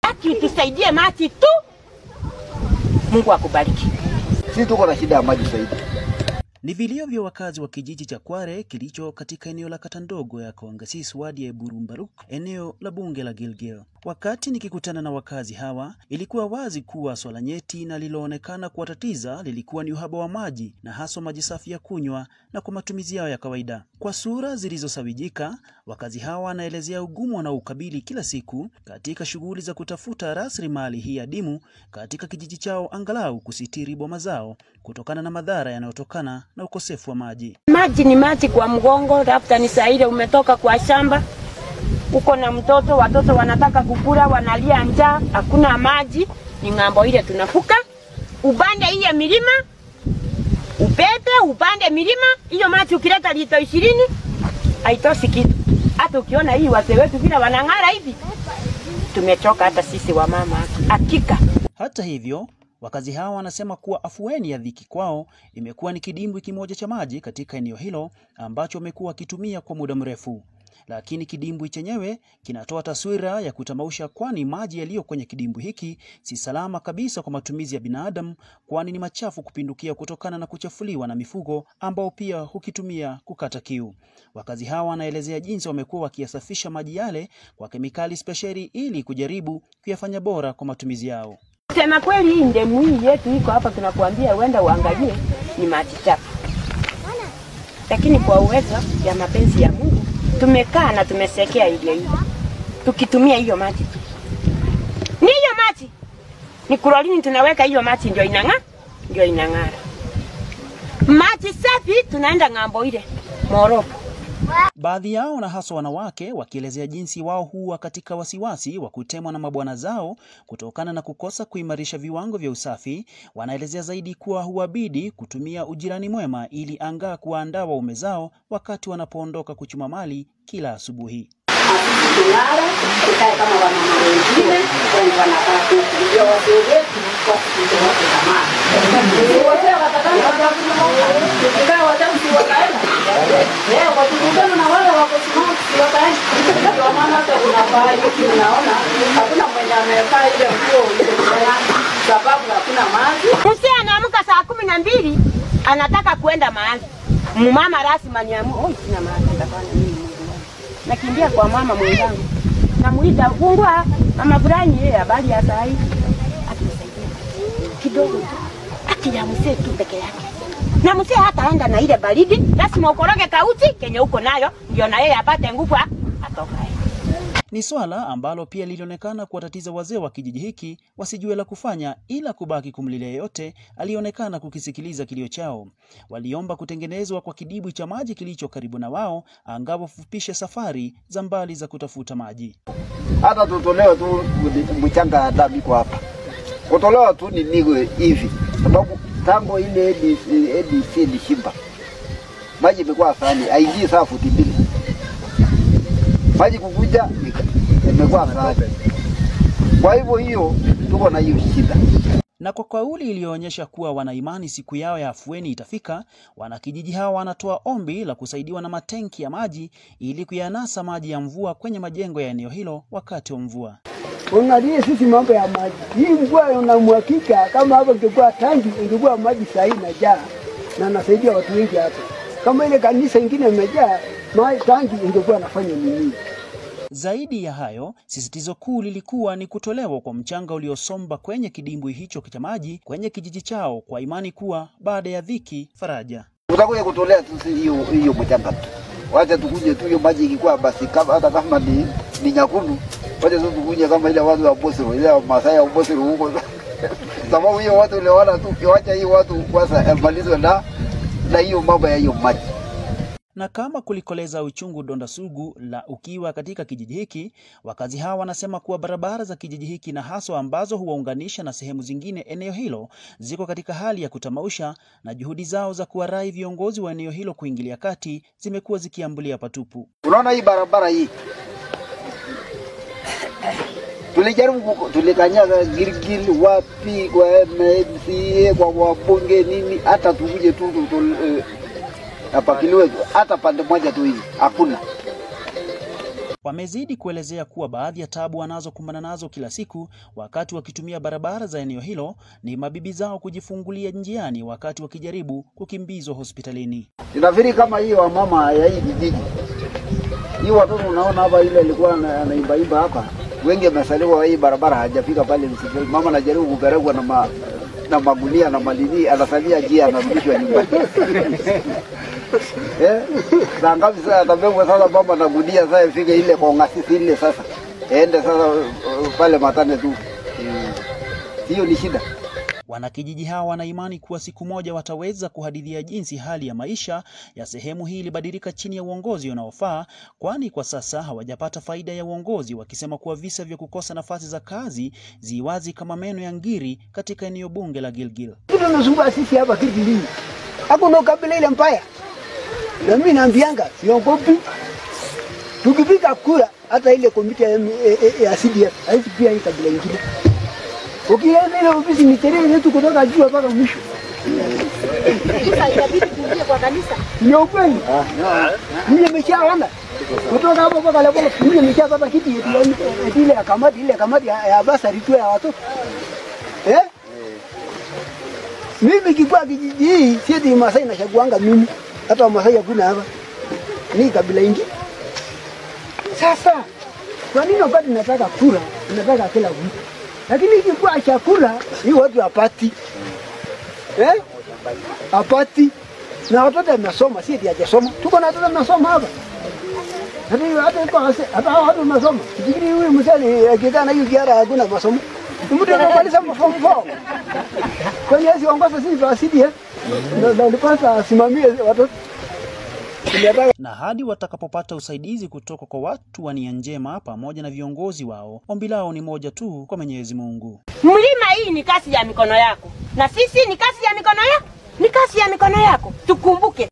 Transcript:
aki tusaidie maji tu. Mungu akubariki. Sisi tuko na shida ya maji zaidi. Ni vilio vya wakazi wa kijiji cha Kware kilicho katika eneo la kata ndogo ya Kongasis wadi ya Burumbaruk, eneo la bunge la Gilgil. Wakati nikikutana na wakazi hawa, ilikuwa wazi kuwa swala nyeti na liloonekana kuwatatiza lilikuwa ni uhaba wa maji na haswa maji safi ya kunywa na kwa matumizi yao ya kawaida. Kwa sura zilizosawijika, wakazi hawa wanaelezea ugumu wanaoukabili kila siku katika shughuli za kutafuta rasilimali hii adimu katika kijiji chao, angalau kusitiri boma zao kutokana na madhara yanayotokana na ukosefu wa maji. Maji ni maji kwa mgongo, labda ni saa ile umetoka kwa shamba, uko na mtoto, watoto wanataka kukula, wanalia njaa, hakuna maji. Ni ng'ambo ile tunafuka, upande hiyo milima, upepe upande milima, hiyo maji ukileta lito ishirini haitoshi kitu. Hata ukiona hii wazee wetu vile wanang'ara hivi, tumechoka hata sisi wamama, hakika. Hata hivyo, wakazi hawa wanasema kuwa afueni ya dhiki kwao imekuwa ni kidimbwi kimoja cha maji katika eneo hilo ambacho wamekuwa wakitumia kwa muda mrefu. Lakini kidimbwi chenyewe kinatoa taswira ya kutamausha, kwani maji yaliyo kwenye kidimbwi hiki si salama kabisa kwa matumizi ya binadamu, kwani ni machafu kupindukia kutokana na kuchafuliwa na mifugo ambao pia hukitumia kukata kiu. Wakazi hawa wanaelezea jinsi wamekuwa wakiyasafisha maji yale kwa kemikali spesheli ili kujaribu kuyafanya bora kwa matumizi yao. Sema kweli, hii ndemu hii yetu iko hapa, tunakuambia uenda uangalie, ni maji chafu, lakini kwa uwezo ya mapenzi ya Mungu tumekaa na tumesekea ile hii, tukitumia hiyo maji tu. Ni hiyo maji ni kulolini, tunaweka hiyo maji ndio inang'aa, ndio inang'ara. Maji safi tunaenda ng'ambo ile Moroko. Baadhi yao na haswa wanawake wakielezea jinsi wao huwa katika wasiwasi wa kutemwa na mabwana zao kutokana na kukosa kuimarisha viwango vya usafi. Wanaelezea zaidi kuwa huwabidi kutumia ujirani mwema ili angaa kuwaandaa waume zao wakati wanapoondoka kuchuma mali kila asubuhi. kulala tukae kama wamama wengine wenye wanakaa huku, ndio wazee wetu wasipite watu tamaa. Wazee watakana tukikaa wazee si wakaenda leo wakikutana na wale wako simama si wakaenda. Ndio maana hata kuna pahali unaona hakuna mwenye amevaa ile nguo ile fulani sababu hakuna maji. Mzee anaamka saa kumi na mbili anataka kwenda mahali, mumama rasmi niamua, oi, sina mahali nitafanya nini? Mungu wangu, nakimbia kwa mama mwenzangu, namuita fungua, mama fulani, yeye habari ya saa hii, akinisaidia kidogo tu, ati ya mzee tu peke yake na mzee hataenda na ile baridi, lazima ukoroge kauti kenye uko nayo, ndio na yeye apate nguvu a- atokae. Ni swala ambalo pia lilionekana kuwatatiza wazee wa kijiji hiki wasijue la kufanya ila kubaki kumlilia yeyote aliyeonekana kukisikiliza kilio chao. Waliomba kutengenezwa kwa kidibwi cha maji kilicho karibu na wao, angapo fupishe safari za mbali za kutafuta maji. Hata tutolewe tu mchanga ya damu iko hapa, kutolewa tu ni nigo hivi, sababu tango ile ADC, ADC ilishimba maji imekuwa sani haingii saa futi mbili, maji kukuja ika- imekuwa sani. Kwa hivyo hiyo tuko na hiyo shida. Na kwa kauli iliyoonyesha kuwa wana imani siku yao ya afueni itafika, wanakijiji hawa wanatoa ombi la kusaidiwa na matenki ya maji ili kuyanasa maji ya mvua kwenye majengo ya eneo hilo wakati wa mvua. Unalie sisi mambo ya maji. Hii mvua unamwakika kama hapa ingekuwa tangi ingekuwa maji sahi na jaa na nasaidia watu wengi hapa. Kama ile kanisa ingine imejaa maji tangi ingekuwa nafanya nini? Zaidi ya hayo, sisitizo kuu lilikuwa ni kutolewa kwa mchanga uliosomba kwenye kidimbwi hicho cha maji kwenye kijiji chao kwa imani kuwa baada ya dhiki faraja. Tutakuja kutolea tu si hiyo hiyo mchanga tu, wacha tukuje tu hiyo maji ikikuwa basi, kama hata kama ni, ni nyakundu, wacha tu tukuje kama ile watu wa Bosiro, ile wa Masai wa Bosiro huko sababu hiyo watu ile wana tu, wacha hiyo watu kwanza yamalizwe na na hiyo mambo ya hiyo maji. Na kama kulikoleza uchungu donda sugu la ukiwa katika kijiji hiki, wakazi hawa wanasema kuwa barabara za kijiji hiki na haswa ambazo huwaunganisha na sehemu zingine eneo hilo ziko katika hali ya kutamausha, na juhudi zao za kuwarai viongozi wa eneo hilo kuingilia kati zimekuwa zikiambulia patupu. Unaona hii barabara hii tulijaribu kuko- tulikanyaga Gilgil wapi kwa MCA kwa wabunge nini, hata tukuje tu tu- tu- eh, apakiliwe hata pande moja tu hivi hakuna. Wamezidi kuelezea kuwa baadhi ya tabu wanazokumbana nazo kila siku wakati wakitumia barabara za eneo hilo ni mabibi zao kujifungulia njiani wakati wakijaribu kukimbizwa hospitalini. Inafikiri kama hii wamama ya hii kijiji hii watoto unaona hapa, ile alikuwa ana- anaimbaimba hapa, wengi wamesaliwa hii barabara, hajafika pale msituni. Mama anajaribu kupelekwa na ma, na magunia na malini, anasalia njia, anarudishwa nyumbani eh, saa ngapi sasa atabebwa sasa mama na gunia, sasa ifike ile kongasisi ile sasa ende sasa uh, pale matane tu Mm. hiyo ni shida. Wanakijiji hawa wana imani kuwa siku moja wataweza kuhadithia jinsi hali ya maisha ya sehemu hii ilibadilika chini ya uongozi unaofaa, kwani kwa sasa hawajapata faida ya uongozi, wakisema kuwa visa vya kukosa nafasi za kazi ziwazi kama meno ya ngiri katika eneo bunge la Gilgil. Kitu nasumbua sisi hapa Kigilini. Hakuna kabila ile mbaya. Na mimi naambianga siogopi. Tukipiga kura hata ile komiti ya, ya, ya CDF haisi pia hii kabila ingine. Ukienda ile ofisi ni terere yetu kutoka juu mpaka mwisho. Sasa itabidi tuingie kwa kanisa. Ni ukweli. Mimi nimeshaona. Kutoka hapo mpaka leo mimi nimeshapata kiti yetu ya- eti ile ya kamati ile kamati ya, ya basari tu ya watoto. Eh? Mimi kikuwa kijiji hii sieti Masai nachaguanga mimi. Hata Wamasai hakuna hapa. Ni kabila ingi. Sasa kwa nini wakati nataka kura, nataka kila mtu. Lakini ikikuwa chakula hii watu hapati. Eh? Hapati. Na watoto wamesoma, si eti hajasoma. Tuko na watoto wamesoma hapa. Hata hiyo hata iko wase, hata hao watu wamesoma. Fikiri huyu mzee akikaa na hiyo kiara hakuna masomo. Mtu anamaliza form 4. Kwani hizi ongoza sisi wa CDF? Ndio ndio alipasa asimamie watoto. Tunataka Na hadi watakapopata usaidizi kutoka kwa watu wa nia njema pamoja na viongozi wao, ombi lao ni moja tu kwa Mwenyezi Mungu. Mlima hii ni kazi ya mikono yako, na sisi ni kazi ya mikono yako, ni kazi ya mikono yako. Tukumbuke